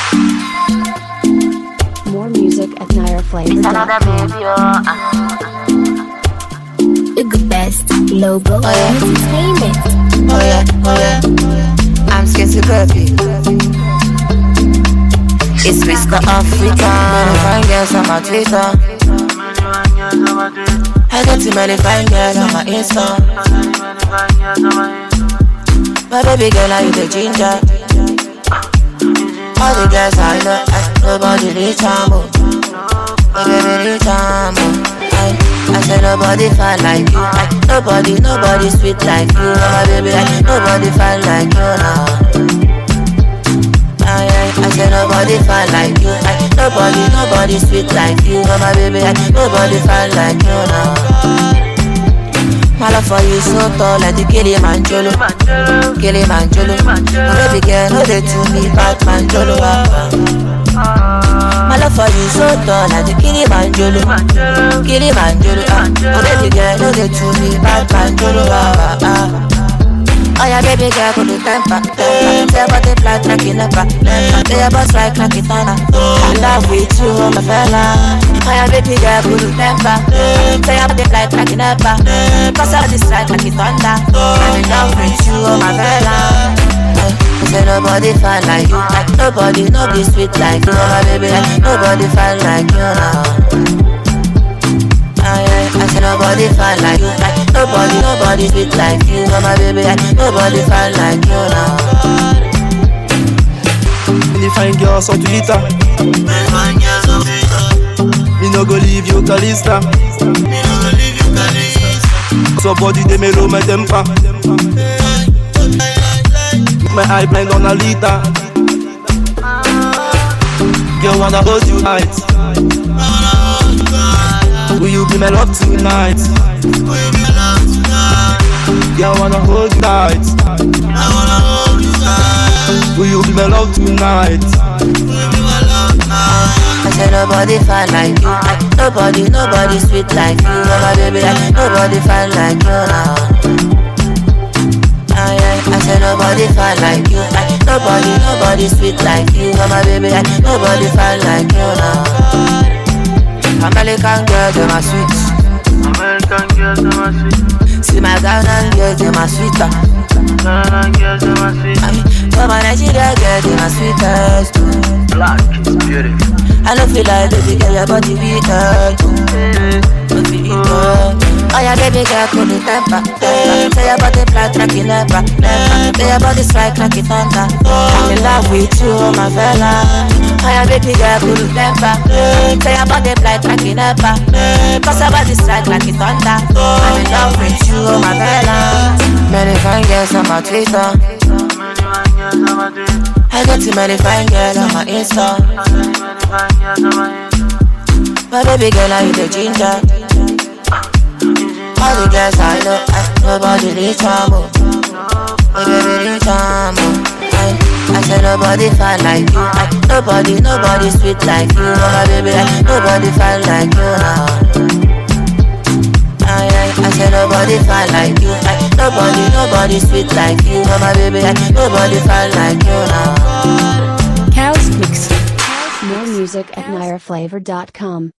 More music at It's another nireflavor.com. baby, oh. ah. The best logo Oh, yeah. entertainment. Oh yeah, oh yeah. I'm scared to puppy. It's Mr. Africa. Many fine girls on my Twitter. I got too many fine girls on my Insta. My baby girl, are you the ginger? All the girls I know, I, nobody reach am oh. My baby reach am oh. I, I said nobody fine like you. I, nobody, nobody sweet like you. Oh, my baby, I, nobody fine like you now. I, I, I said nobody fine like you. I, nobody, nobody sweet like you. Oh, my baby, I, nobody fine like you now. My love for you so tall like the Kilimanjaro Kilimanjaro My baby girl, no they to me Batman Jolo My love for you so tall like the Kilimanjaro Kilimanjaro ah. My baby girl, no they to me Batman Jolo ah, ah. Oh yeah, baby girl, go to temper, temper. Say about the flight like you never, never. Say about strike like it on I love with you, oh my fella. Oh yeah, baby girl, go to temper. Say about the flight like you never. Cause all this strike like it thunder. I'm in love with you, oh my fella. I say nobody fine like you, like nobody, nobody sweet like you, oh my baby, like nobody fine like you now. Aye, aye, I say nobody fine like you, like nobody, nobody sweet like you, oh my baby, like nobody fine like you now. Many fine girls on Twitter. Me no go leave you, Kalista. So body they may low my temper. My eye blind on a liter. Girl wanna hold you tight. Will you be my love tonight? Girl wanna hold you tight. Will you be my love tonight? I say nobody fine like you, like nobody, nobody sweet like you, oh my baby, like nobody fine like you now. Aye, aye, I say nobody fine like you, like nobody, nobody sweet like you, oh my baby, like nobody fine like you now. American girl, them are sweet. American girls, them are sweet. See my Ghana girl, them are sweeter. Ghana girls, them are sweet. I mean, for my Nigeria girl, them are sweetest. Black is beautiful. I don't feel like baby girl, your body weaker. Don't feel it, oh. Oh yeah, baby girl, cool the temper, temper. Say your body flat like you never, never. Say your body strike like it thunder. I'm in love with you, oh my fella. Oh yeah, baby girl, cool the temper. Say your body flat like you never. Cause your body strike like it thunder. I'm in love with you, oh my fella. Many fine girls on my Twitter. Many fine girls, them are sweet. I got too many fine girls on my Insta. Many fine girls, them are sweet. My baby girl, are you the ginger? All the girls I know, I, nobody reach am oh. My baby reach am oh. I, I say nobody fine like you, like nobody, nobody sweet like you, oh my baby, like nobody fine like you now. Aye, aye, I say nobody fine like you, like nobody, nobody sweet like you, oh my baby, like nobody fine like you now. Chaos Mix. More music at nireflavor.com.